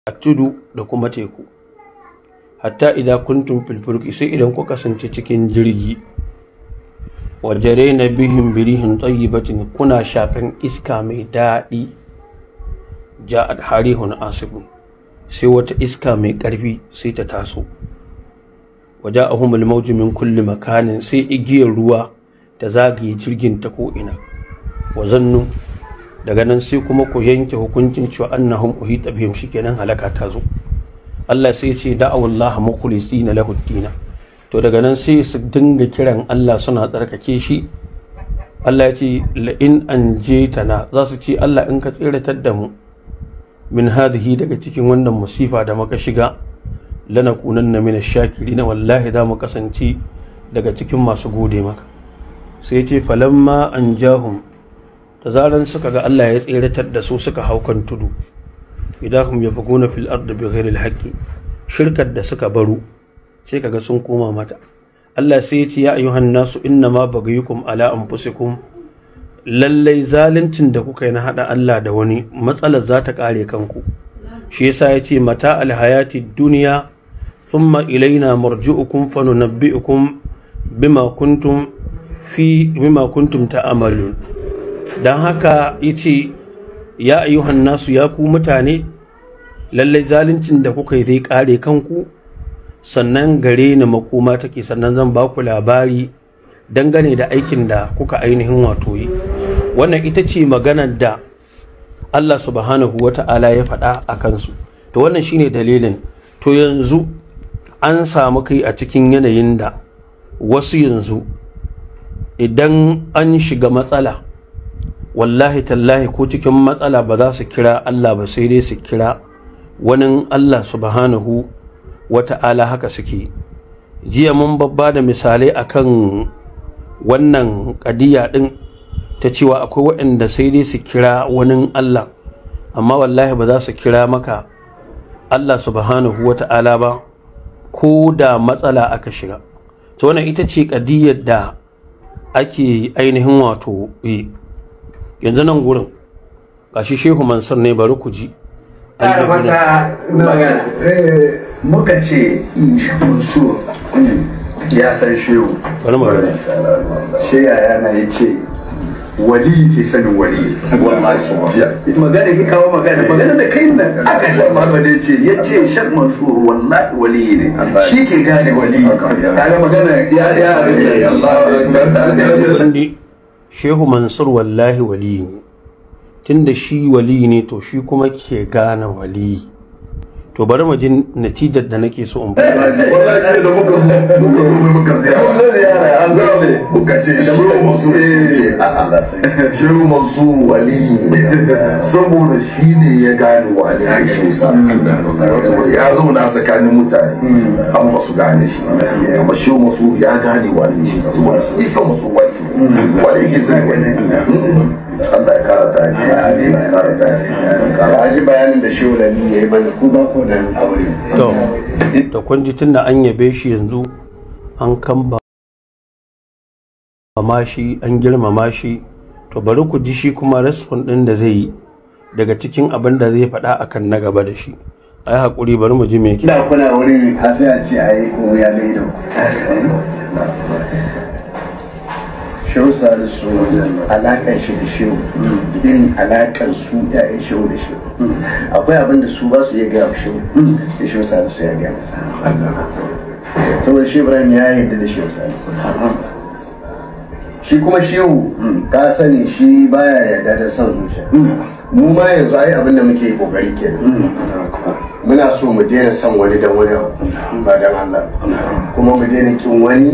a tudu da kuma teku hatta idan kuntum fil fulki sai idan ku kasance cikin jirgi wajare na bihin birihin tayyibatin kuna shakan iska mai daɗi ja'ad harihun asibun sai wata iska mai ƙarfi sai ta taso waje a humul mauji min kulli makanin sai igiyar ruwa ta zagaye jirgin ta ko'ina wa zannu daga nan sai kuma ku yanke hukuncin cewa annahum uhita bihim shikenan halaka ta zo Allah sai ce da'awullah mukhlisina lahu dina to daga nan sai su dinga kiran Allah suna tsarkake shi Allah ya ce la in anjaytana za su ce Allah in ka tsiratar da mu min hadhihi daga cikin wannan musifa da muka shiga lanakunanna min ash-shakirin wallahi da mu kasance daga cikin masu gode maka sai ce falamma anjahum da zaran suka ga Allah ya tseratar da su suka hau kan tudu idan hum yabghuna fil ardi bighairi al-haqqi shirkar da suka baro sai kaga sun koma mata Allah sai ya ce ya ayyuhan nasu innama baghayukum ala anfusikum lallai zaluncin da kuka yi na hada Allah da wani matsalar za ta kare kanku shi yasa ya ce mata alhayati duniya thumma ilaina marji'ukum fanunabbi'ukum bima kuntum fi bima kuntum ta'malun dan haka yace ya ayyuhan nasu ya ku mutane lallai zaluncin da kuka yi zai kare kanku sannan gare ni makoma take sannan zan ba ku labari dangane da aikin da kuka ainihin wato yi wannan ita ce maganar da Allah subhanahu wa ta'ala ya faɗa a kansu to wannan shine dalilin to yanzu an samu kai a cikin yanayin da wasu yanzu idan an shiga matsala wallahi tallahi ko cikin matsala ba za su kira Allah ba sai dai su kira wani Allah subhanahu wa ta'ala haka suke jiya mun babba da misalai akan wannan kadiya din ta cewa akwai waɗanda sai dai su kira wani Allah amma wallahi ba za su kira maka Allah subhanahu wa ta'ala ba ko da matsala aka shiga to wannan ita ce kadiyar da ake ainihin wato yi yanzu nan gurin gashi shehu mansur ne bari ku ji ƙara masa magana muka ce su ya san shehu bari magana shi yaya na ya ce wali ke sanin wali wallahi magana ke kawo magana magana da kai nan aka shan Muhammad ya ce ya ce shan mansur wallahi wali ne shi ke gane wali kaga magana ya ya Wandi shehu mansur wallahi wali ne tunda shi wali ne to shi kuma ke gane wali to bari mu ji natijar da nake so in faɗa wallahi da muka muka zo muka ziyara an zaune muka ce shehu mansur ce a'a shehu mansur wali ne saboda shi ne ya gane wali a shi sa ya zauna tsakanin mutane amma ba su gane shi amma shehu mansur ya gane wali shi sa saboda shi shehu mansur wali ne wali ke sai wali Allah ya kara ta ne Allah ya kara ta ne ka ji bayanin da shehu da ni yayi mana ku ba ko da aure to da kun ji tunda an yabe shi yanzu an kamba ma shi an girmama shi to bari ku ji shi kuma respon din da zai yi daga cikin abin da zai faɗa akan na gaba da shi ai hakuri bari mu ji me yake da kuna wuri ka sai a ce ayi ko ya ga ido shehu salisu alakan shi da shehu irin alakan su ya'yan shehu da shehu akwai abin da su ba su iya gaya wa shehu da shehu salisu ya gaya masa saboda shehu ibrahim ya yarda da shehu salisu shi kuma shehu ka sani shi baya yarda da son zuciya mu ma yanzu ai abin da muke kokari kenan muna so mu daina son wani dan wani abu ba dan Allah kuma mu daina kin wani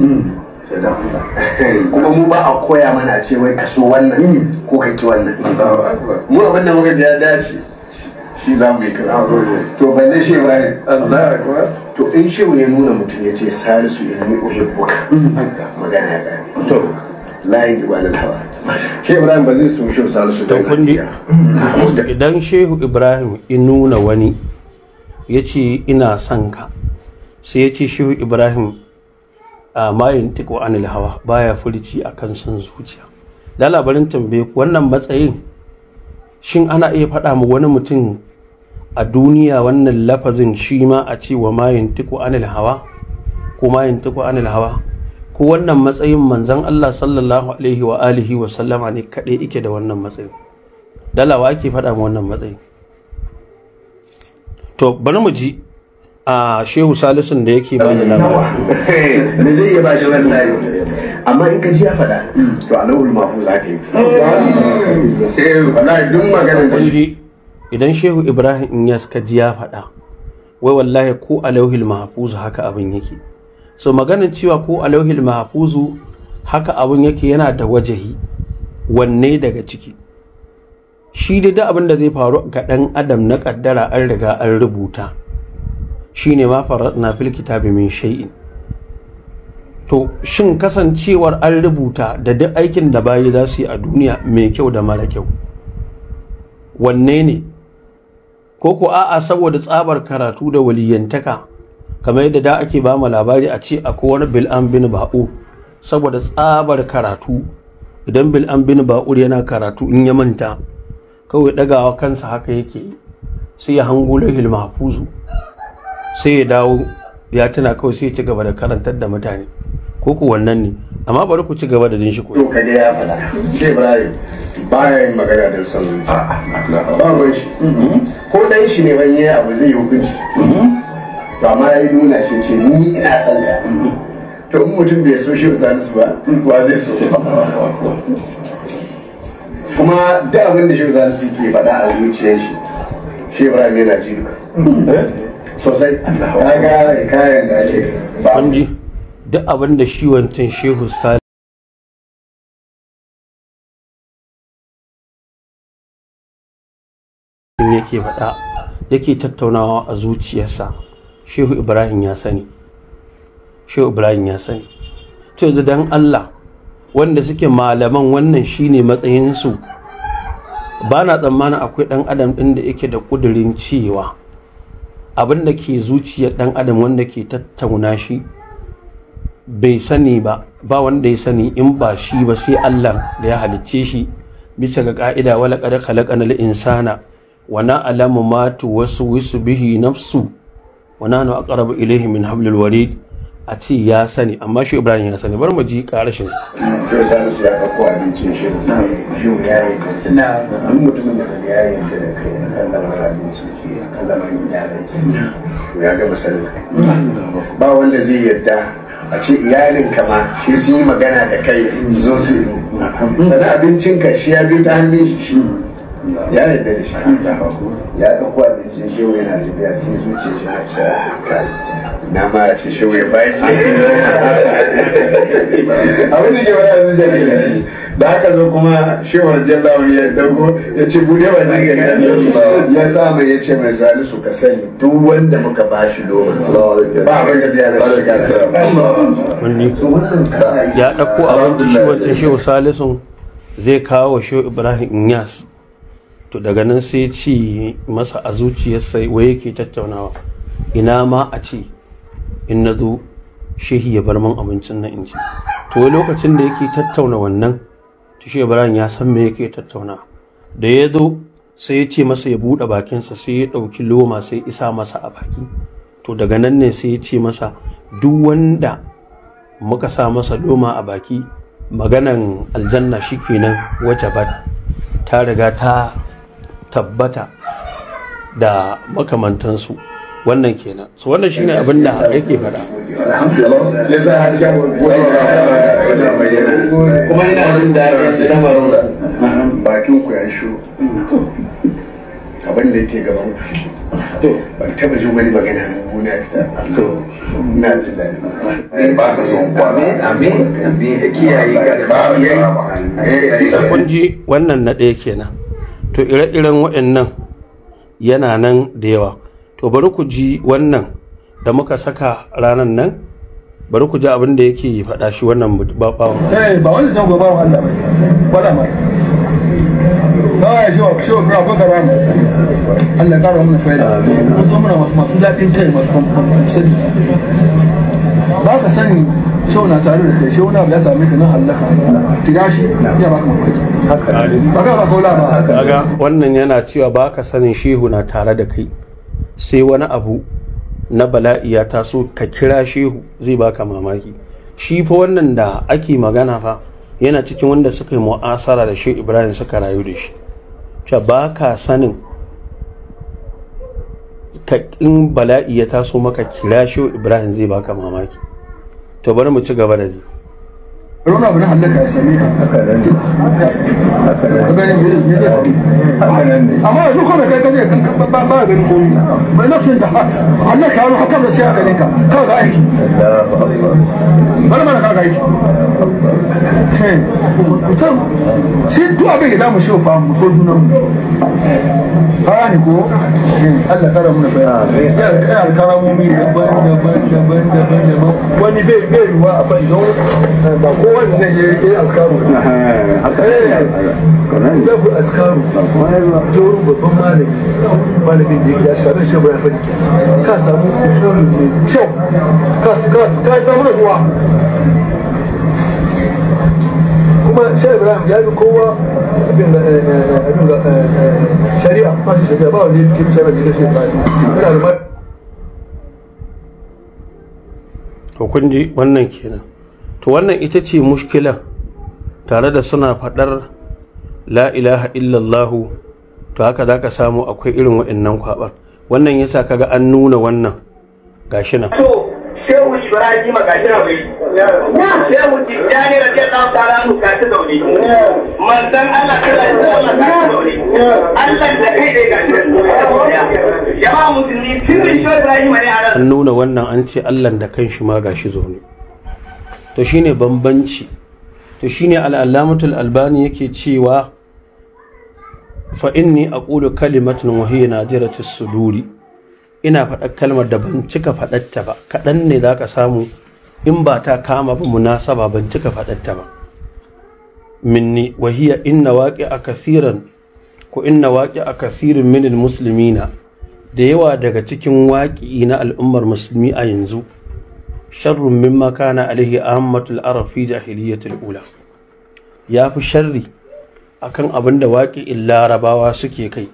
kuma mu ba a koya mana a ce wai ka so wannan ko ka ki wannan mu abin da muka ya dace shi za mu yi kira to balle shi ba ne to in shi ya nuna mutum ya ce salisu in ni uhibbuka magana ya gane to layin ibadan hawa shi ibrahim ba zai so shi salisu to don kun ji hakiya idan shehu ibrahim in nuna wani ya ce ina son ka sai ya ce shehu ibrahim a mayin tiko anil hawa baya furici a kan son zuciya da labarin tambaye ku wannan matsayin shin ana iya faɗa mu wani mutum a duniya wannan lafazin shi ma a ce wa mayin tiku anil hawa ko mayin tiku anil hawa ko wannan matsayin manzon Allah sallallahu alaihi wa alihi wa sallama ne kaɗai ike da wannan matsayin dalawa ake faɗa ma wannan matsayin to bari mu ji a shehu salisun da yake ba da labari me zai iya ba shi wannan amma in ka ji ya faɗa to a lauhul mafu za ka yi wallahi duk maganar da kun ji idan shehu ibrahim inyas ka ji ya faɗa wai wallahi ko a lauhil mahfuzu haka abin yake so maganin cewa ko a lauhil mahfuzu haka abin yake yana da wajahi wanne daga ciki shi dai da abin da zai faru ga ɗan adam na ƙaddara an riga an rubuta shine ma faratna fil kitabi min shay'in to shin kasancewar an rubuta da duk aikin da bayi za su yi a duniya mai kyau da mara kyau wanne ne ko ko a'a saboda tsabar karatu da waliyantaka kamar yadda da ake ba mu labari a ce akwai wani bil'an bin ba'u saboda tsabar karatu idan bil'an bin ba'ur yana karatu in ya manta kawai dagawa kansa haka yake sai ya hango lahil mahfuzu sai ya dawo ya tuna kawai sai ya ci gaba da karantar da mutane ko ku wannan ne amma bari ku ci gaba da jin shi ko to ka ya faɗa shi ibrahim baya yin magana da son zuciya ba ruwan shi ko dan shi ne ban yi abu zai yi hukunci to amma ya yi nuna shi ce ni ina son ka to in mutum bai so shi salisu ba wa zai so kuma da abin da shi salisu ke faɗa a zuciyar shi shi ibrahim yana ji sosai kaga kayan da ake ba kun ji duk abin da shi wancan shehu stalin yake faɗa yake tattaunawa a zuciyarsa shehu ibrahim ya sani shehu ibrahim ya sani to yanzu dan allah wanda suke malaman wannan shine matsayinsu ba na tsammanin akwai ɗan adam ɗin da yake da ƙudurin cewa abin da ke zuciyar ɗan adam wanda ke tattauna shi bai sani ba ba wanda ya sani in ba shi ba sai Allah da ya halicce shi bisa ga ka'ida wala qad khalaqana al-insana wa na'lamu ma tuwaswisu bihi nafsu wa nahnu aqrabu ilayhi min hablil warid a ce ya sani amma shi Ibrahim ya sani bar mu ji karashin Yau Salisu ya ɗauko abincin shi shi ya yi na duk mutumin da kaga ya yanka da kai a kan lamarin abinci a kan lamarin iyalai to ya gama sanin ba wanda zai yarda a ce iyalin kama shi sun yi magana da kai su zo su sannan abincinka shi ya bi ta hannun shi ya yarda da shi ya ɗauko abincin shi yana tafiya sai zuciya shi na sha kai na ma a ce shi ya bayan abin da ke wani a zuciya ne da haka zo kuma shewar jallawa ya dauko ya ce bude wa nan gari ya sa mai ya ce mai salisu ka sani duk wanda muka ba shi domin ba abin da zai hana shiga sa wani ya ɗauko abin da shi wancan shehu salisun zai kawo wa shehu ibrahim inyas to daga nan sai ci masa a zuciyarsa wai yake tattaunawa ina ma a ce in na zo shehi ya bar min abincin nan in ci to wai lokacin da yake tattauna wannan to shi ibrahim ya san me yake tattauna da ya zo sai ya ce masa ya buɗe bakinsa sai ya ɗauki loma sai isa masa a baki to daga nan ne sai ya ce masa duk wanda muka sa masa loma a baki maganan aljanna shikenan wajabat ta riga ta tabbata da makamantansu wannan kenan so wannan shine abin da yake faɗa ya sa hasken kuma ina jin daɗin shi na marora bakin ku ya shu abin da yake gaban ku shi ban taba jin wani magana mummuna ya fita ina jin daɗi ba ka son kwana amin amin ya kiyaye ka da kiyaye kun ji wannan na ɗaya kenan to ire-iren waɗannan yana nan da yawa to bari ku ji wannan da muka saka ranar nan bari ku ji abin da yake faɗa shi wannan babawan eh ba wani zan gobe wa Allah bai wala ma kawai shi wa shi wa kura baka ramu Allah kara mana faida wasu muna masu daɗin kai masu sani ba ka sani shau na tare da kai shau na abu ya same ka nan hallaka tiga shi ya baka mamaki ba ka ba kaula ba kaga wannan yana cewa ba ka sanin shehu na tare da kai sai wani abu na bala'i ya taso ka kira shehu zai baka mamaki shi fa wannan da ake magana fa yana cikin wanda suka yi mu'asara da shehu ibrahim suka rayu da shi sha ba ka sanin ka in bala'i ya taso maka kira shehu ibrahim zai baka mamaki to bari mu ci gaba da ji Rona abu na hallaka ya same ka. Haka nan ne. Haka nan ne. Haka nan ne. Amma yanzu kuma kai kaje ba ba ganin komai. Bai lokacin da hallaka ya zo haka da sai aka ninka. Ka ga aiki. Bari mana ka ga aiki. Mutum shi duk abin da mu shi fa mu so junan mu. Haya ne ko Allah kara mu da bayani. Ya da alkaramomi daban daban daban daban daban. Wani bai bai ruwa a fadi don ba kowa wanda zai yi askaru zai fi askaru ta wurin babban malami malamin da yake askaru shi ba ya faɗi ka samu usulu mai kyau ka samu da ruwa kuma shi ibrahim ya bi kowa abin da shari'a ba shi shari'a ba wani yake shari'a da shi ba yana da to kun ji wannan kenan to wannan ita ce mushkila tare da suna faɗar la ilaha illallahu to haka za ka samu akwai irin waɗannan kwaɓar wannan yasa kaga an nuna wannan gashi nan to shehu ibrahim gashi na wai shehu tijjani radiyallahu ta'ala anhu ka ta zaune manzon Allah sallallahu alaihi wasallam ka ta zaune Allah da kai dai gashi jama'a musulmi sirrin shehu ibrahim ne a an nuna wannan an ce Allah da kanshi ma gashi zaune to shine bambanci to shine al'allamatul albani yake cewa fa inni aqulu kalimatun wa hiya nadiratus suduri ina faɗar kalmar da ban cika faɗatta ba kaɗan ne za ka samu in ba ta kama ba munasaba ban cika faɗatta ba minni wa hiya inna waƙi a kasiran ko inna waƙi a kasirin minil muslimina da yawa daga cikin waƙi na al'ummar musulmi a yanzu sharrun mimma kana alaihi ahmatul arab fi jahiliyatul ula ya fi sharri akan abin da waƙi'in larabawa suke kai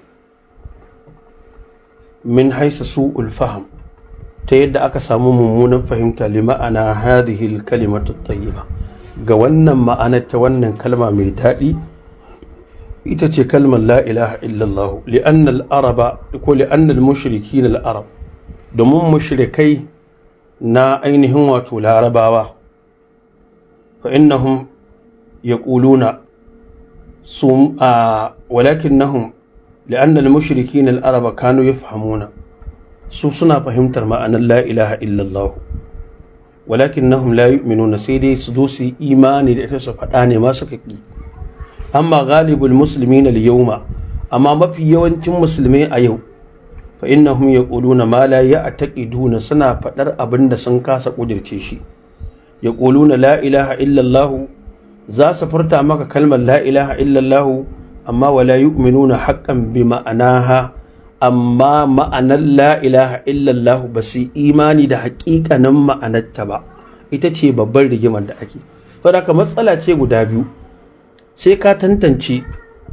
min haisa su'ul faham ta yadda aka samu mummunan fahimta li ma'ana hadhihi kalimatu tayyiba ga wannan ma'anar ta wannan kalma mai daɗi ita ce kalmar la ilaha illallah li'anna al-araba ko li'anna al-mushrikin al-arab domin mushrikai na ainihin wato larabawa fa innahum yaquluna sum a walakinnahum لأن المشركين العرب كانوا يفهمون su suna fahimtar ma'anar la ilaha illallah walakinnahum la yu'minuna sai dai su zo su yi imani da ita su faɗa ne ma suka ki amma ghalibul muslimin al yawma amma mafi yawancin musulmai a yau fa innahum yaquluna ma la ya'taqiduna suna faɗar abin da sun kasa kudirce shi yaquluna la ilaha illallah za su furta maka kalmar la ilaha illallah amma wala yu'minuna haqqan bi ma'anaha amma ma'anar la ilaha illallah ba su imani da haƙiƙanin ma'anarta ba ita ce babban rigimar da ake saboda haka matsala ce guda biyu sai ka tantance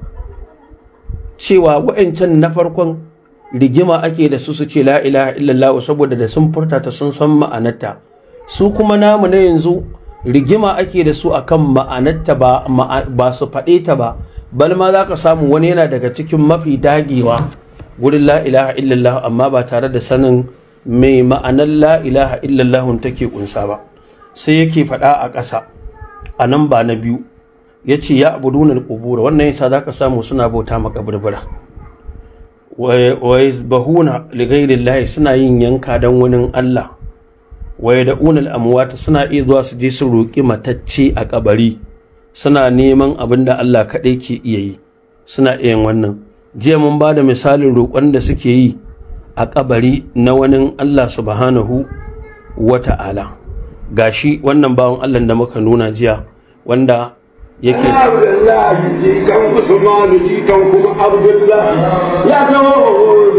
cewa wa'ancan na farkon rigima ake da su su ce la ilaha illallah saboda da sun furta ta sun san ma'anarta su kuma namu na yanzu rigima ake da su akan ma'anarta ba ba su faɗe ta ba bal ma za ka samu wani yana daga cikin mafi dagewa wurin la ilaha illallah amma ba tare da sanin mai ma'anar la ilaha illallah take kunsa ba sai yake faɗa a ƙasa a nan ba na biyu ya ce ya abuduna al-qubura wannan yasa za ka samu suna bauta makaburbura wa yazbahuna li ghayrillahi suna yin yanka dan wani Allah wa yad'una al-amwata suna iya zuwa su je su roƙi matacce a kabari suna neman abin da Allah kaɗai ke iya yi suna iya yin wannan jiya mun ba da misalin roƙon da suke yi a kabari na wani Allah subhanahu wa ta'ala gashi wannan bawan Allah da muka nuna jiya wanda yake Abdullahi jikan Usmanu jikan kuma Abdullahi ya zama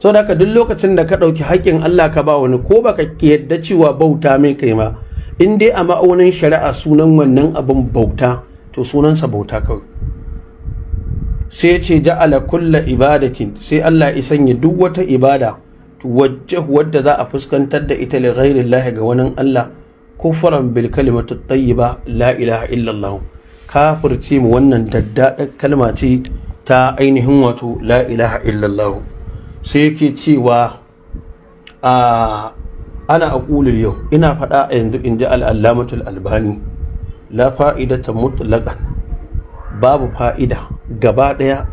sau da duk lokacin da ka ɗauki haƙƙin Allah ka ba wani ko baka yadda cewa bauta mai kai ma in dai a ma'aunin shari'a sunan wannan abin bauta to sunansa bauta kawai sai ce ja'ala kulla ibadatin sai Allah ya sanya duk wata ibada tuwajjahu wadda za a fuskantar da ita li ghairi Allah ga wani Allah kufran bil kalimatu tayyiba la ilaha illallah kafirce mu wannan daddadar kalma ce ta ainihin wato la ilaha illallah sai yake cewa a ana aqulul yau ina faɗa a yanzu in ji al'allamatul albani la fa'idata mutlaqan babu fa'ida gaba ɗaya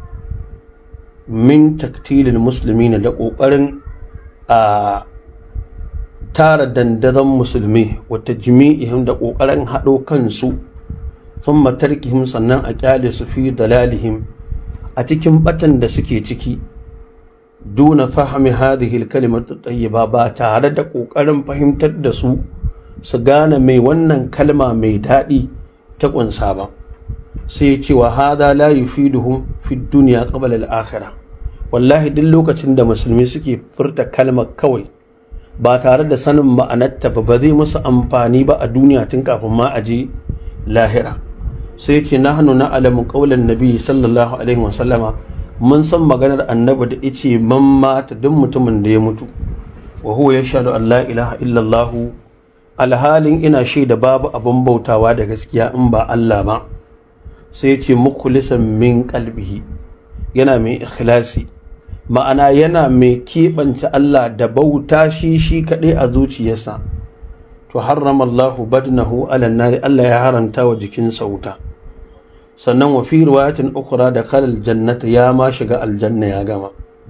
min taktilin musulmi da ƙoƙarin a tara dandazon musulmi wata jimi'ihim da ƙoƙarin haɗo kansu sun matarkihim sannan a ƙyale su fi dalalihim a cikin batan da suke ciki duna fahimi hadhihi kalimatu tayyiba ba tare da ƙoƙarin fahimtar da su su gane mai wannan kalma mai daɗi ta ƙunsa ba sai ce wa hada la yufiduhum fi dunya qabla al-akhirah wallahi duk lokacin da musulmi suke furta kalmar kawai ba tare da sanin ma'anarta ba ba zai musu amfani ba a duniya tun kafin ma a je lahira sai ce nahnu na'lamu qawlan nabi sallallahu alaihi wa sallama mun san maganar annabi da yace man mata duk mutumin da ya mutu wa huwa yashhadu an la ilaha illallah alhalin ina shaida babu abin bautawa da gaskiya in ba Allah ba sai ce mukhlisan min qalbihi yana mai ikhlasi ma'ana yana mai keɓance Allah da bauta shi shi kaɗai a zuciyarsa to harrama Allah badnahu ala nari Allah ya haranta wa jikinsa wuta sannan wa fi riwayatin ukhra da kalal jannata ya ma shiga aljanna ya gama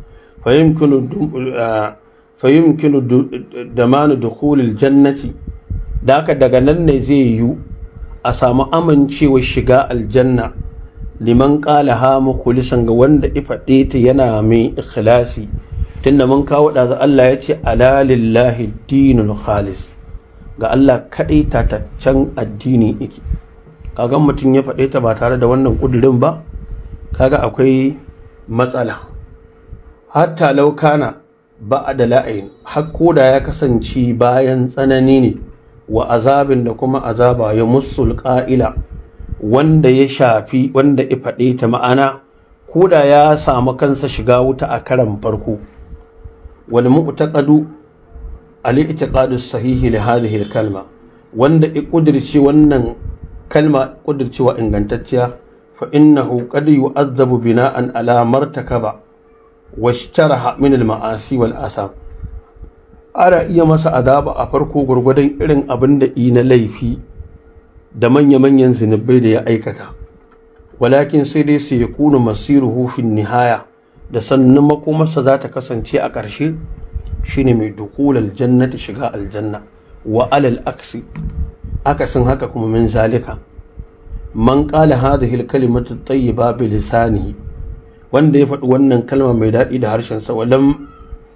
fayumkinu damanu dukhulil jannati da haka daga nan ne zai yiwu a samu amincewar shiga aljanna liman ƙala ha mukulisan ga wanda ifaɗe ta yana mai ikhlasi tunda mun kawo da Allah ya ce ala lillahi dinul khalis ga Allah kaɗai tataccen addini yake kaga mutum ya faɗe ta ba tare da wannan ƙudurin ba kaga akwai matsala hatta laukana ba da la'ayin har da ya kasance bayan tsanani ne wa azabin da kuma azaba ya musul ƙa'ila wanda ya shafi wanda ya faɗe ta ma'ana ko da ya samu kansa shiga wuta a karan farko wal mu'taqadu al i'tiqadu sahihi li hadhihi al kalma wanda ya kudirce wannan kalma kudircewa ingantacciya fa innahu qad yu'azzabu bina'an ala martakaba washtaraha min al ma'asi wal asab ana iya masa adaba a farko gwargwadon irin abin da na laifi da manya-manyan zunubai da ya aikata walakin sai dai sai ya kuna masiru hufin nihaya da sannan makomarsa za ta kasance a ƙarshe shine mai dukul aljannati shiga aljanna wa alal aksi akasin haka kuma min zalika man qala hadhihi alkalimatu tayyiba bi lisanihi wanda ya faɗi wannan kalma mai daɗi da harshen sa walam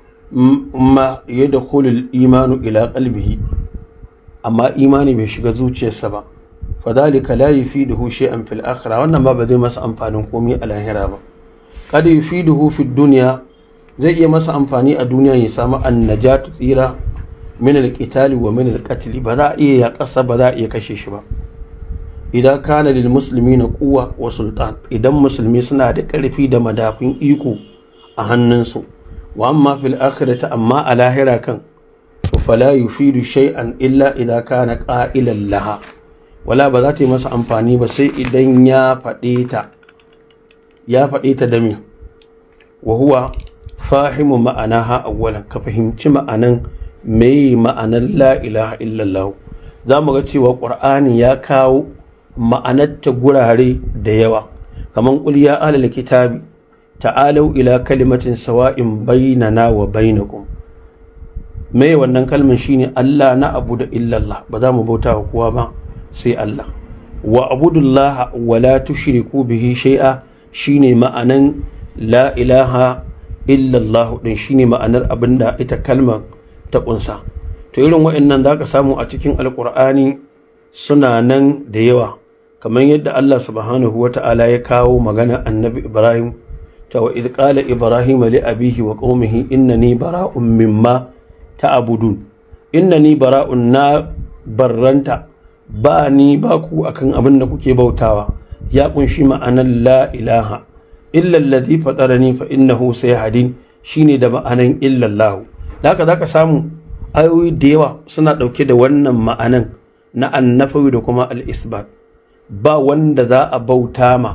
ma yadkhulu al-imanu ila qalbihi amma imani bai shiga zuciyarsa ba fadhalika la yufiduhu shay'an fil akhirah wannan ba ba zai masa amfanin komai a lahira ba kad yufiduhu fid dunya zai iya masa amfani a duniya ya samu annajatu tsira min al-qitali wa min al-qatl ba za a iya ya kasa ba za a iya kashe shi ba idan kana lil muslimina quwwa wa sultan idan musulmi suna da karfi da madafin iko a hannunsu wa amma fil akhirati amma a lahira kan to fala yufidu shay'an illa idan kana qa'ilan laha wala ba za ta yi masa amfani ba sai idan ya faɗe ta ya faɗe ta da me wa huwa fahimu ma'anaha awwalan ka fahimci ma'anan mai ma'anar la ilaha illallah za mu ga cewa ƙur'ani ya kawo ma'anarta gurare da yawa kamar qul ya ahlal kitabi ta'alau ila kalimatin sawa'in bainana wa bainakum mai wannan kalmin shine Allah na abu da illallah ba za mu bauta wa kowa ba sai Allah wa abudullaha wa la tushriku bihi shay'a shine ma'anan la ilaha illallah din shine ma'anar abinda ita kalmar ta kunsa to irin wa'annan zaka samu a cikin alqur'ani suna nan da yawa kamar yadda Allah subhanahu wata'ala ya kawo magana annabi Ibrahim ta wa idh qala ibrahim li abihi wa qaumihi innani bara'un mimma ta'budun innani bara'un na barranta ba ni ba ku akan abin da kuke bautawa ya kunshi ma'anar la ilaha illa allazi fatarani fa innahu sayhadin shine da ma'anan illa Allah da haka zaka samu ayoyi da yawa suna dauke da wannan ma'anan na annafawi da kuma al-isbat ba wanda za a bauta ma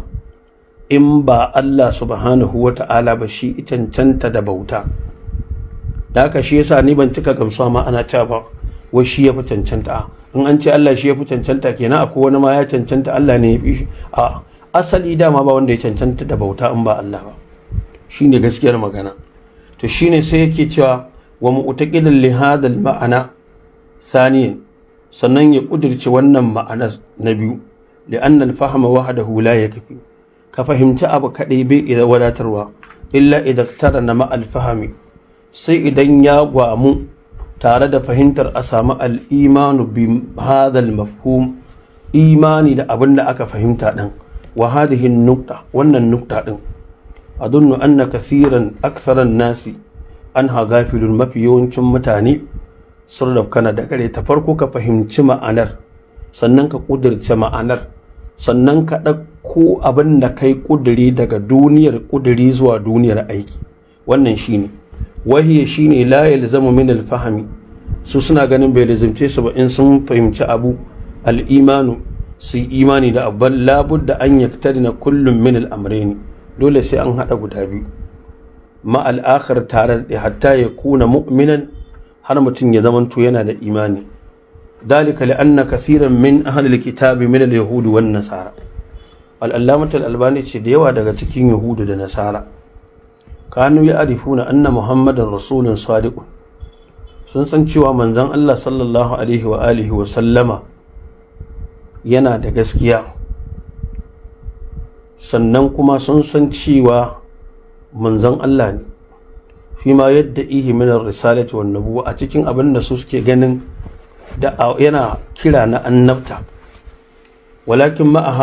in ba Allah subhanahu wa ta'ala ba shi cancanta da bauta da haka shi yasa ni ban cika gamsuwa ma ana cewa ba wai shi ya fi cancanta in an ce Allah shi ya fi cancanta kenan akwai wani ma ya cancanta Allah ne ya fi shi a asali dama ba wanda ya cancanta da bauta in ba Allah ba shine gaskiyar magana to shine sai yake cewa wa mu'taqidan li hadal ma'ana saniyan sannan ya kudirce wannan ma'ana na biyu li'anna al-fahma wahdahu la yakfi ka fahimci abu kadai bai idan wadatarwa illa idan tara na ma'al fahami sai idan ya gwamu tare da fahimtar a samu al'imanu bi hadal mafhum imani da abin da aka fahimta ɗin wa hadihin nukta wannan nukta ɗin adunnu anna kasiran aksaran nasi an hagafilun mafi yawancin mutane sun rafkana da gare ta farko ka fahimci ma'anar sannan ka ƙudurce ma'anar sannan ka ɗauko abin da kai ƙuduri daga duniyar ƙuduri zuwa duniyar aiki wannan shine wahiya shine la yalzamu min al-fahmi su suna ganin bai lazimce su ba in sun fahimci abu al-imanu su imani da abban labudda an yaktarina kullum min al-amrayn dole sai an hada guda biyu ma al-akhir tare da hatta ya kuna mu'minan har mutum ya zamanto yana da imani ذلك لأن كثيرا من أهل الكتاب من اليهود والنصارى الألامة الألباني تشديوا daga cikin Yahudu da Nasara kanu ya'rifuna anna Muhammadan rasulun sadiq sun san cewa manzon Allah sallallahu alaihi wa alihi wa sallama yana da gaskiya sannan kuma sun san cewa manzon Allah ne fi ma yadda ihi min ar-risalati wan nubuwa a cikin abin da su suke ganin da yana kira na annabta walakin ma'a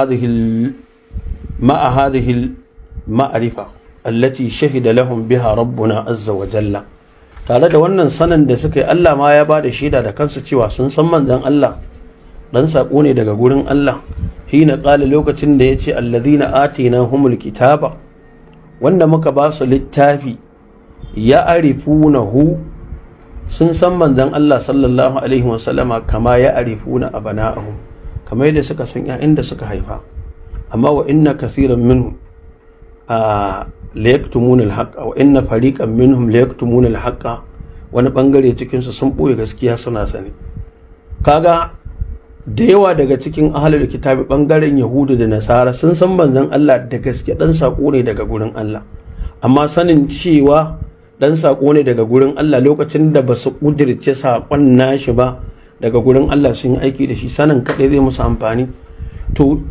hadhihi ma'arifa allati shahida lahum biha rabbuna azza wa jalla tare da wannan sanin da suka yi Allah ma ya bada shaida da kansu cewa sun san manzon Allah dan sako ne daga gurin Allah hina qala lokacin da yace allazina atinahumul kitaba wanda muka ba su littafi ya arifunahu sun san manzon Allah sallallahu alaihi wasallama kama ya arifuna abana'ahum kamar yadda suka san ƴaƴan da suka haifa amma wa inna kathiran minhum a la yaktumuna al-haqqa wa inna fariqan minhum la yaktumuna al-haqqa wani bangare cikin su sun boye gaskiya suna sani kaga da yawa daga cikin ahlul kitabi bangaren yahudu da nasara sun san manzon Allah da gaske dan sako ne daga gurin Allah amma sanin cewa dan sako ne daga gurin Allah lokacin da ba su kudirce sakon nashi ba daga gurin Allah sun yi aiki da shi sanin kaɗai zai musu amfani to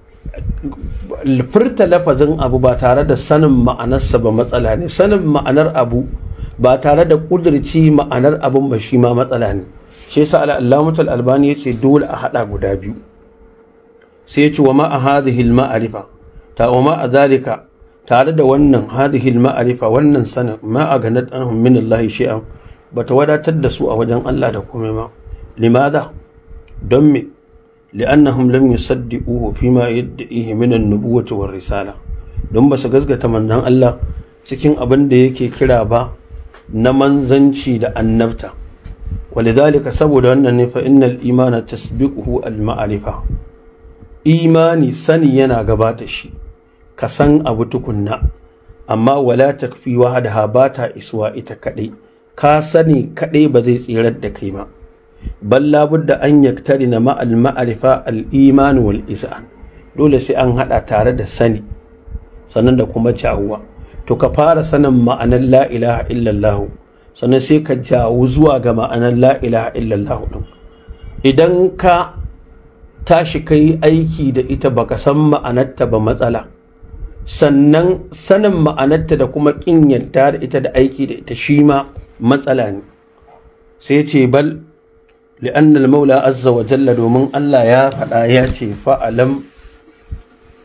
furta lafazin abu ba tare da sanin ma'anarsa ba matsala ne sanin ma'anar abu ba tare da kudirci ma'anar abun ba shi ma matsala ne shi yasa al-allamatul albani yace dole a hada guda biyu sai yace wa ma hadhihi al-ma'rifa ta wa ma zalika tare da wannan hadhihi al-ma'rifa wannan sanin ma aganat anhum min Allah shay'an bata wadatar da su a wajen Allah da komai ma limada don me li'annahum lam yusaddiquhu fima yad'ihi min an-nubuwwati war risala don ba su gasgata manzon Allah cikin abin da yake kira ba na manzanci da annabta walidhalika saboda wannan ne fa innal imana tasbiquhu al-ma'rifa imani sani yana gabata shi ka san abu tukunna amma wala takfi wahdaha ba ta isuwa ita kadai ka sani kadai ba zai tsirar da kai ba bal labudda an yaktari na ma'al ma'arifa al-iman wal isa'an dole sai an hada tare da sani sannan da kuma jawuwa to ka fara sanin ma'anar la ilaha illallah sannan sai ka jawo zuwa ga ma'anar la ilaha illallah din idan ka tashi kai aiki da ita baka san ma'anarta ba matsala sannan sanin ma'anarta da kuma kin yadda da ita da aiki da ita shi ma matsala ne sai ce bal li'anna al-maula azza wa jalla domin Allah ya faɗa ya ce fa'alam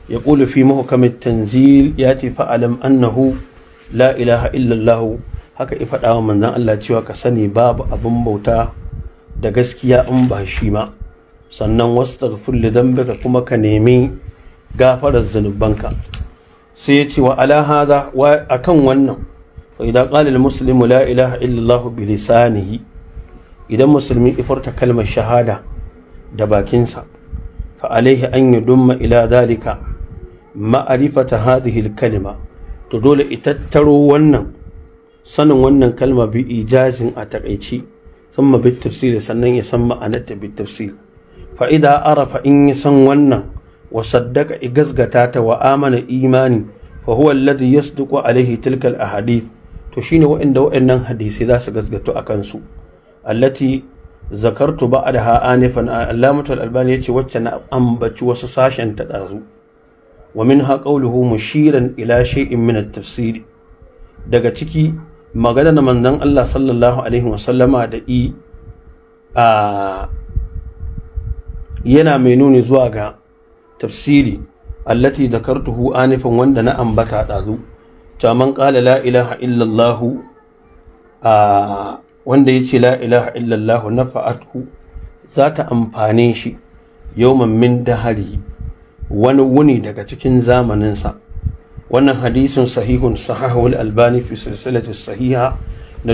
يقول في محكم التنزيل ياتي فألم أنه لا إله إلا الله haka ya faɗa wa manzon Allah cewa ka sani babu abin bauta da gaskiya in ba shi ma sannan wastaghfir li dhanbika kuma ka nemi gafarar zunubanka sai ya ce wa ala hada wa akan wannan wa idan qala al muslimu la ilaha illa Allah bi lisanihi idan musulmi ifurta kalmar shahada da bakinsa fa alaihi an yudumma ila dhalika ma'rifata hadhihi al kalima to dole itattaro wannan sanin wannan kalma bi ijazin a takaici thumma bi tafsiri sannan ya san ma'anarta bi tafsir fa idza arafa in ya san wannan wa saddaka igazgata ta wa amana imani fa huwa alladhi yasduqu alaihi tilka ahadith to shine wa'anda wa'annan hadisi za su gazgato akan su allati zakartu ba'daha anifan allamatu al-albani yace wacce na ambaci wasu sashen ta dazu wa minha qawluhu mushiran ila shay'in min at-tafsir daga ciki magana na manzon Allah sallallahu alaihi wasallama da i a yana mai nuni zuwa ga tafsiri allati dakartuhu anifan wanda na ambata dazu man qala la ilaha illallah a wanda yace la ilaha illallah nafa'athu za ta amfane shi yawman min dahari wani wuni daga cikin zamaninsa wannan hadisin sahihun sahahul albani fi silsilati sahiha na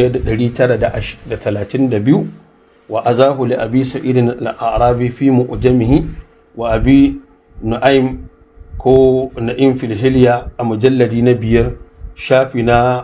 1932 wa azahu li abi sa'id al-arabi fi mu'jamihi wa abi nu'aym ko na'im fil hilya a mujalladi na biyar shafi na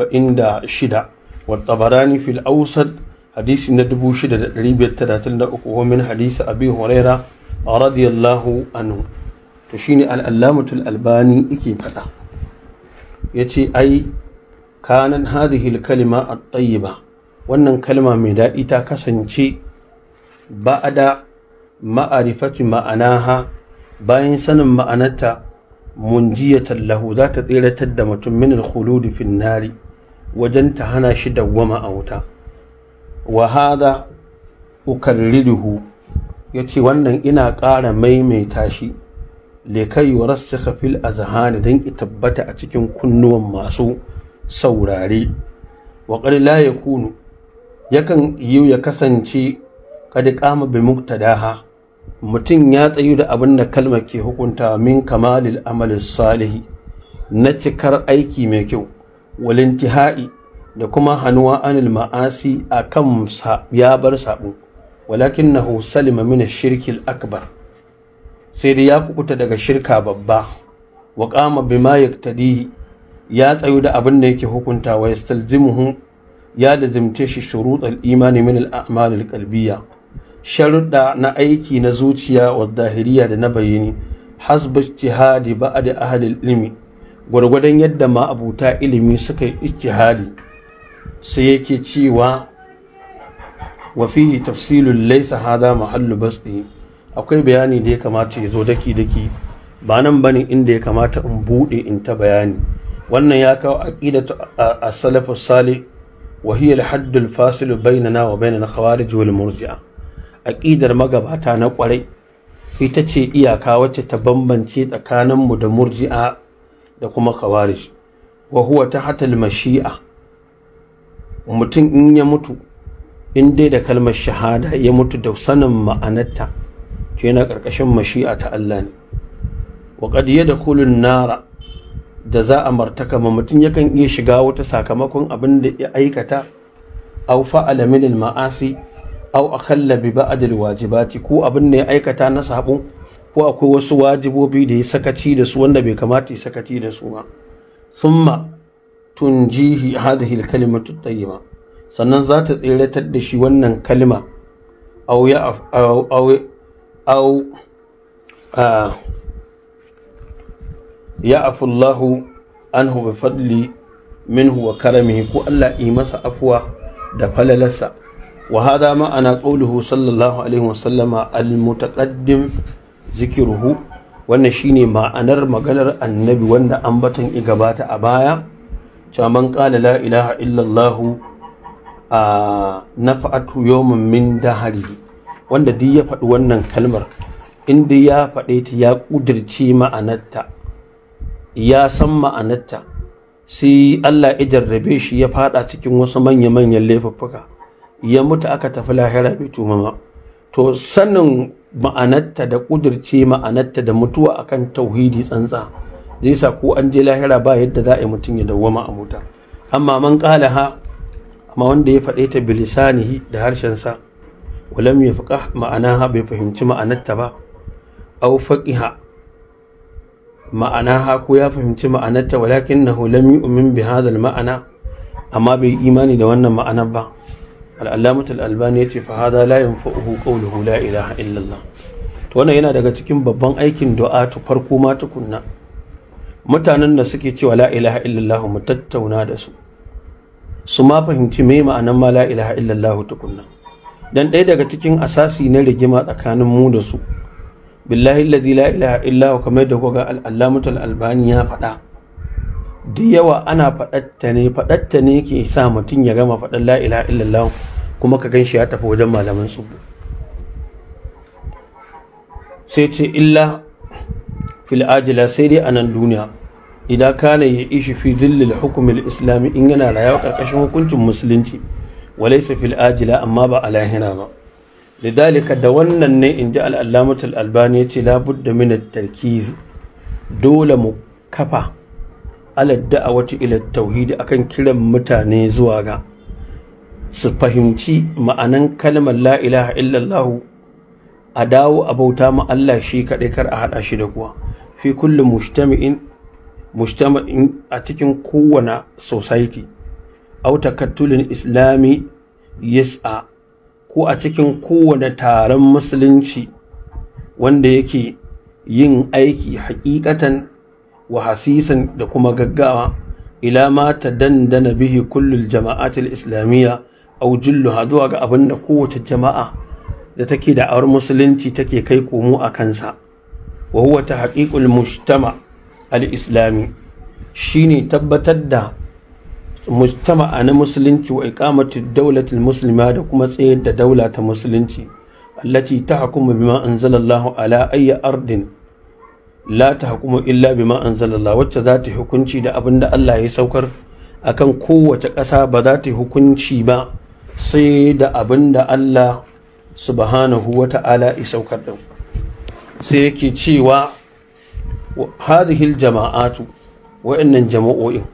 46 wa tabarani fil awsat hadisi na 6533 wa min hadisi abi huraira radiyallahu anhu to shine al-allamatul albani yake fada yace ai kanan hadhihi al-kalima at-tayyiba wannan kalma mai daɗi ta kasance ba'ada ma'arifati ma'anaha bayan sanin ma'anarta munjiyatan lahu za ta tseratar da mutum min al-khuludi fi nari wajen ta hana shi dawwama a wuta wa hada ukarriruhu yace wannan ina ƙara maimaita shi lekai wa rassaka fil azhani dan ki tabbata a cikin kunnuwan masu saurare wa qad la yakunu yakan yi ya kasance kad qama bi muqtadaha mutum ya tsayu da abin da kalmar ke hukunta min kamalil amalin salihi na cikar aiki mai kyau walintihai da kuma hannuwa anil ma'asi a kan ya bar saɓo walakin na salima min shirkil akbar sai dai ya kukuta daga shirka babba wa kama bima yaktadihi ya tsayu da abin da yake hukunta wa yastalzimuhu ya lazimce shi shuruɗal imani min al-a'mal al-qalbiyya sharuɗa na aiki na zuciya wa zahiriya da na bayani hasba ijtihadi ba'da ahli ilmi gwargwadon yadda ma abuta ilimi suka yi ijtihadi sai yake cewa wa fihi tafsilun laysa hada mahallu basti akwai bayani da ya kamata ya zo daki daki ba nan bane inda ya kamata in bude in ta bayani wannan ya kawo aqidatu as-salaf as-salih wa hiya al-hadd al-fasil bainana wa bain al-khawarij wal murji'ah aƙidar magabata na ƙwarai ita ce iyaka wacce ta bambance tsakaninmu da murji'a da kuma khawarij wa huwa ta hatal mashi'a mutum in ya mutu in dai da kalmar shahada ya mutu da sanin ma'anarta to yana ƙarƙashin mashi'a ta Allah ne wa qad yadkhulu nara da za a martaka ma mutum yakan iya shiga wata sakamakon abin da ya aikata aw fa'ala min al-ma'asi aw akhalla bi ba'd alwajibati ko abin ne ya aikata na sabo ko akwai wasu wajibobi da ya sakaci da su wanda bai kamata ya sakaci da su ba thumma tunjihi hadhihi alkalimatu tayyiba sannan za ta tseratar da shi wannan kalma aw ya aw aw aw ya afullahu anhu bi fadli minhu wa karamihi ko Allah yi masa afuwa da falalarsa وهذا معنى قوله صلى الله عليه وسلم المتقدم ذكره wannan shine ma'anar maganar annabi wanda ambatan i gabata a baya cewa man qala la ilaha illallah a nafa'atu yawmin min dahari wanda duk ya faɗi wannan kalmar inda ya faɗe ta ya ƙudirce ma'anarta ya san ma'anarta sai Allah ya jarrabe shi ya fada cikin wasu manya-manyan laifuffuka ya mutu aka tafi lahira bai tumama to sanin ma'anarta da ƙudirce ma'anarta da mutuwa akan tauhidi tsantsa zai sa ko an je lahira ba yadda za a yi mutum ya dawwama a muta amma man ƙala ha amma wanda ya faɗe ta bilisanihi da harshensa walam ya fiƙa ma'ana bai fahimci ma'anarta ba au faqiha ma'anaha ko ya fahimci ma'anarta walakin na lam yu'min bi hadha ma'ana amma bai imani da wannan ma'anar ba al-allamah al-albani yace fa hadha la yanfa'uhu qawluhu la ilaha illa Allah to wannan yana daga cikin babban aikin du'a to farko ma tukunna mutanen da suke cewa la ilaha illa Allah mu tattauna da su su ma fahimci me ma'anar ma la ilaha illa Allah tukunna dan ɗaya daga cikin asasi na rigima tsakanin mu da su billahi alladhi la ilaha illa huwa kamar da kuga al-allamatul albani ya faɗa da yawa ana faɗatta ne faɗatta ne ke sa mutum ya gama faɗan la ilaha illallah kuma ka ganshi ya tafi wajen malaman su sai ce illa fil ajila sai dai a nan duniya idan kana ya ishi fi dillil hukumil islami in yana rayuwa karkashin hukuncin musulunci walaysa fil ajila amma ba a lahira ba lidalika da wannan ne in ji al'allamatul albani ya ce labudda min tarkizi dole mu kafa ala da'awati ila tauhidi akan kiran mutane zuwa ga su fahimci ma'anan kalmar la ilaha illallah a dawo a bauta ma Allah shi kaɗai kar a haɗa shi da kuwa fi kulli mujtami'in mujtama'in a cikin kowane society au takattulin islami yas'a ko a cikin kowane taron musulunci wanda yake yin aiki hakikatan wa hasisan da kuma gaggawa ila ma ta dandana bihi kullul jama'atul islamiyya aw julluha zuwa ga abin da kowace jama'a da take da awar musulunci take kai komo a kansa wa huwa tahqiqul mujtama al-islami shine tabbatar da mujtama'a na musulunci wa iqamati dawlatil muslima da kuma tsayar da daula ta musulunci allati tahkumu bima anzalallahu ala ayyi ardin la tahkumu illa bima anzalallahu wacce za ta hukunci da abin da Allah ya saukar akan kowace ƙasa ba za ta hukunci ba sai da abin da Allah subhanahu wa ta'ala ya saukar da sai yake cewa hadhihi jama'atu wa'annan jama'o'in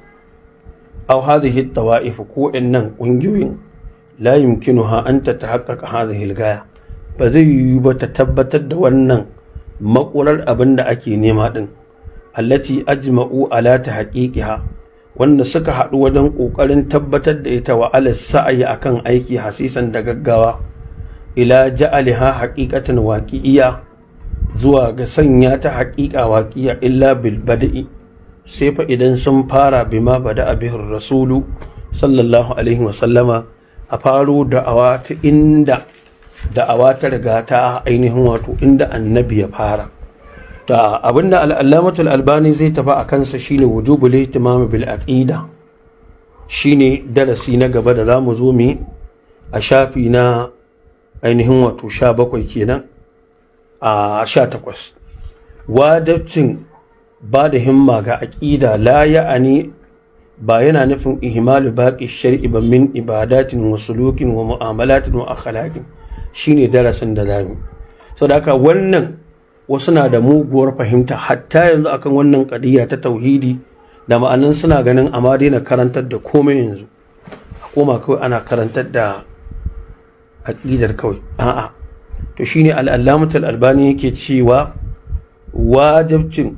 أو هذه الطوائف كو إنن قنجوين لا يمكنها أن تتحقق هذه الغاية فذي يبتتبت دوانا مقولر أبن أكي نيمات التي أجمعوا على تحقيقها wanda suka haɗu wajen ƙoƙarin tabbatar da ita wa ala sa'ayi akan aiki hasisan da gaggawa ila ja'aliha haqiqatan waqi'iyya zuwa ga sanya ta haƙiƙa waqi'a illa bil bada'i sai fa idan sun fara bima bada abihin rasulu sallallahu alaihi wasallama a faro da'awa ta inda da'awa ta riga ta ainihin wato inda annabi ya fara ta abinda al'allamatul albani zai tafi a kansa shine wujubul ihtimam bil aqida shine darasi na gaba da zamu zo mu a shafi na ainihin wato 17 kenan a 18 wajibcin ba da himma ga aƙida la ya'ani ba yana nufin ihmalu baƙi shar'i ba min ibadatin wa sulukin wa mu'amalatin wa akhlaqin shine darasin da zamu saboda haka wannan wasu na da muguwar fahimta hatta yanzu akan wannan ƙadiyya ta tauhidi da ma'anan suna ganin amma daina karantar da komai yanzu a koma kawai ana karantar da aƙidar kawai a'a to shine al'allamatul albani yake cewa wajibcin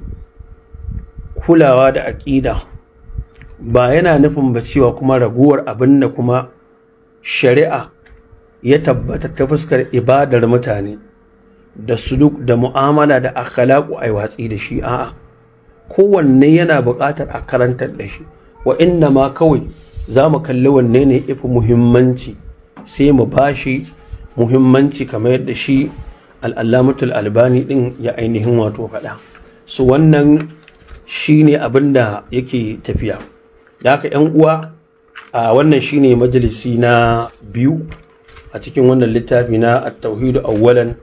kulawa da aƙida ba yana nufin ba cewa kuma raguwar abin da kuma shari'a ya tabbata ta fuskar ibadar mutane da suluk da mu'amala da akhlaqu ai watsi da shi a'a kowanne yana buƙatar a karantar da shi wa inna ma kawai za mu kalli wanne ne ifi muhimmanci sai mu bashi muhimmanci kamar yadda shi al'allamatul albani din ya ainihin wato faɗa su wannan shi ne abin da yake tafiya da haka yan uwa a wannan shi ne majalisi na biyu a cikin wannan littafi na at-tauhidu awwalan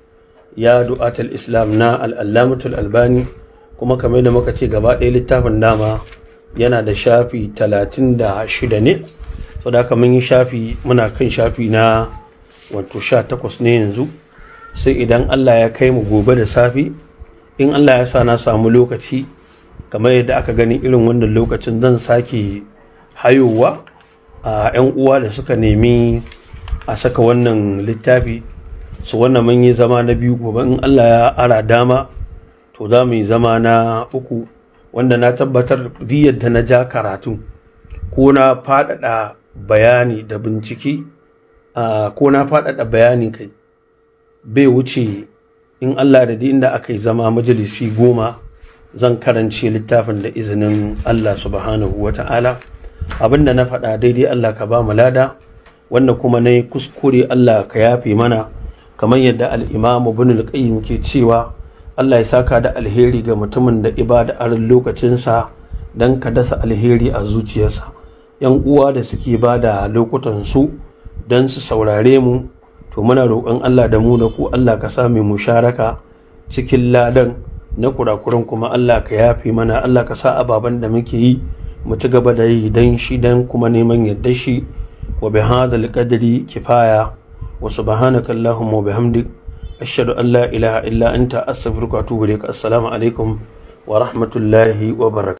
ya du'atul islam na al'allamatul albani kuma kamar da muka ce gaba ɗaya littafin dama yana da shafi 36 ne so da mun yi shafi muna kan shafi na wato 18 ne yanzu sai idan allah ya kai mu gobe da safe in allah ya sa na samu lokaci kamar yadda aka gani irin wannan lokacin zan sake hayowa a 'yan uwa da suka nemi a saka wannan littafi su wannan mun yi zama na biyu gobe in Allah ya ara dama to za mu yi zama na uku wanda na tabbatar duk yadda na ja karatu ko na faɗaɗa bayani da bincike ko na faɗaɗa bayani kai bai wuce in Allah da inda aka yi zama majalisi goma zan karance littafin da izinin Allah subhanahu wa ta'ala abinda na faɗa daidai Allah ka ba mu lada wanda kuma na yi kuskure Allah ka yafe mana kamar yadda al'imamu bin al ke cewa Allah ya saka da alheri ga mutumin da ibada arin lokacinsa don ka dasa alheri a zuciyarsa yan uwa da suke ba da lokutan su don su saurare mu to muna roƙon Allah da mu da ku Allah ka sa mu musharaka cikin ladan na kurakuran kuma Allah ka yafe mana Allah ka sa ababen da muke yi mu ci gaba da yi dan shi dan kuma neman yadda shi wa bi hadal qadri kifaya wa subhanaka allahumma wa bihamdik ashhadu an la ilaha illa anta astaghfiruka wa atubu ilaik assalamu alaikum wa rahmatullahi wa barakatuh